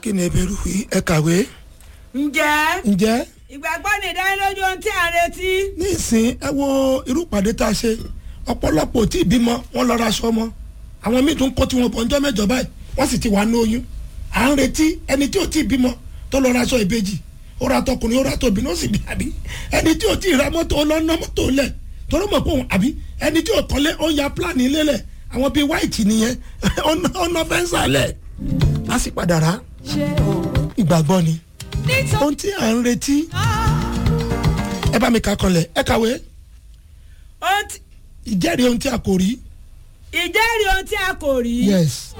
kí ni ebèrú yìí ẹ kàwé ǹjẹ́ ǹjẹ́ ìgbàgbọ́ ní ìdánilójú ohun tí à ń retí. ní ìsìn ẹ wo irú ìpàdé tá a ṣe ọ̀pọ̀lọpọ̀ ò tí ì bímọ wọ́n lọ ra aṣọ ọmọ àwọn míì tún kó tiwọn bọ̀ ńjọ́ mẹ́jọ báyìí wọ́n sì ti wà ní oyún à ń retí ẹni tí ò tí ì bímọ tó lọ ra aṣọ ìbejì ó ra tọkùnrin ó ra tóbìnrin ó sì bí àbí ẹni tí ò tí ì ra mọ́tò ó lọ ná mọ́tò lẹ̀ torí mọ̀ pé òun àbí ẹni tí ò kọ́lé ó ya pílánì ilé lẹ̀ àwọn bíi white nìyẹn ó ná fẹ́ǹsà lẹ̀ á sì padà rà ìgbàgbọ́ ni ohun tí à ń retí ẹ bá mi kà kanlẹ̀ ẹ kàwé Ohun tí- ìjẹ́rìí ohun tí a kò rí. ìjẹ́rìí ohun tí a kò rí. yes.